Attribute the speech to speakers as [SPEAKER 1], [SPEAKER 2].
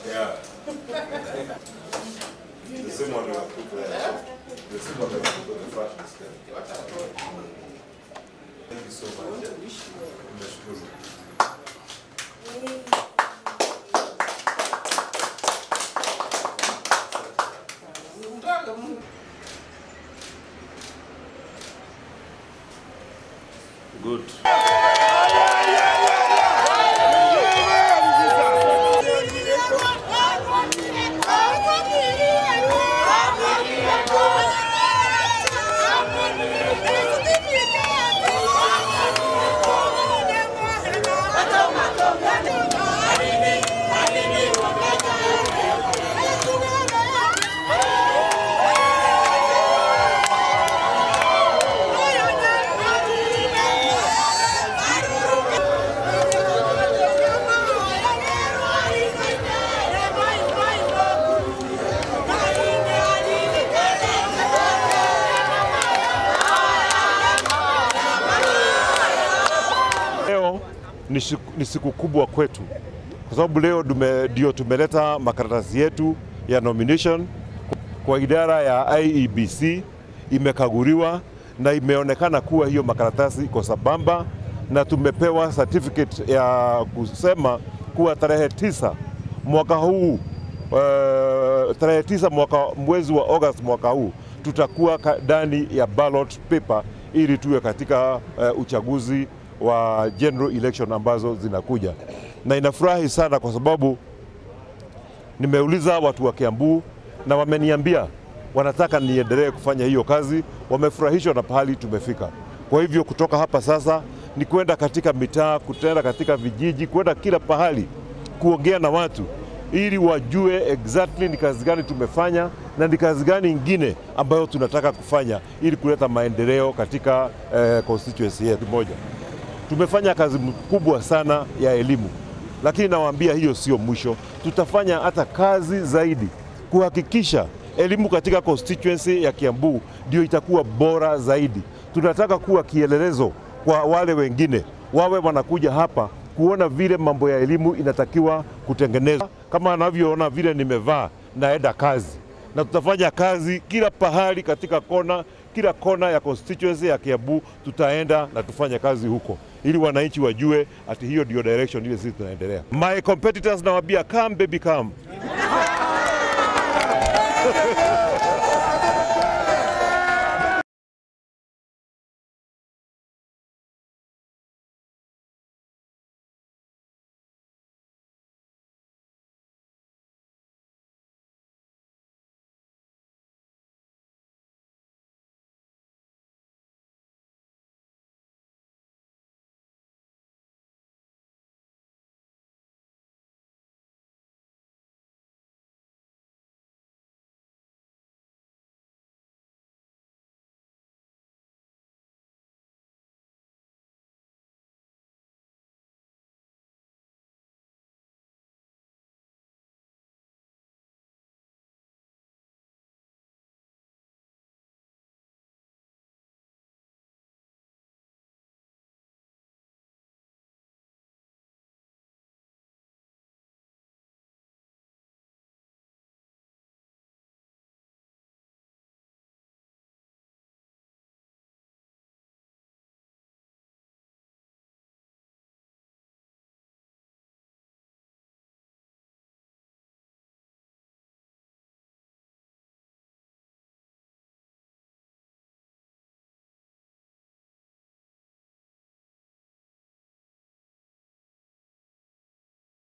[SPEAKER 1] Yeah. The same one we have put there. The same one we have put on the flash display. Thank you so much. Nimeshukuru. Good.
[SPEAKER 2] Leo ni siku, ni siku kubwa kwetu kwa sababu leo dume, ndio tumeleta makaratasi yetu ya nomination kwa idara ya IEBC, imekaguliwa na imeonekana kuwa hiyo makaratasi iko sambamba, na tumepewa certificate ya kusema kuwa tarehe tisa mwaka huu uh, tarehe tisa mwaka mwezi wa August mwaka huu tutakuwa ka- ndani ya ballot paper ili tuwe katika uh, uchaguzi wa general election ambazo zinakuja, na inafurahi sana kwa sababu nimeuliza watu wa Kiambu na wameniambia wanataka niendelee kufanya hiyo kazi. Wamefurahishwa na pahali tumefika. Kwa hivyo kutoka hapa sasa ni kwenda katika mitaa, kutenda katika vijiji, kwenda kila pahali kuongea na watu ili wajue exactly ni kazi gani tumefanya na ni kazi gani ingine ambayo tunataka kufanya ili kuleta maendeleo katika eh, constituency yetu moja. Tumefanya kazi kubwa sana ya elimu, lakini nawaambia hiyo sio mwisho. Tutafanya hata kazi zaidi kuhakikisha elimu katika constituency ya Kiambu ndio itakuwa bora zaidi. Tunataka kuwa kielelezo kwa wale wengine, wawe wanakuja hapa kuona vile mambo ya elimu inatakiwa kutengenezwa, kama anavyoona vile nimevaa, naenda kazi na tutafanya kazi kila pahali katika kona, kila kona ya constituency ya Kiambu tutaenda na tufanye kazi huko, ili wananchi wajue ati hiyo ndio direction ile sisi tunaendelea. My competitors nawaambia come baby come.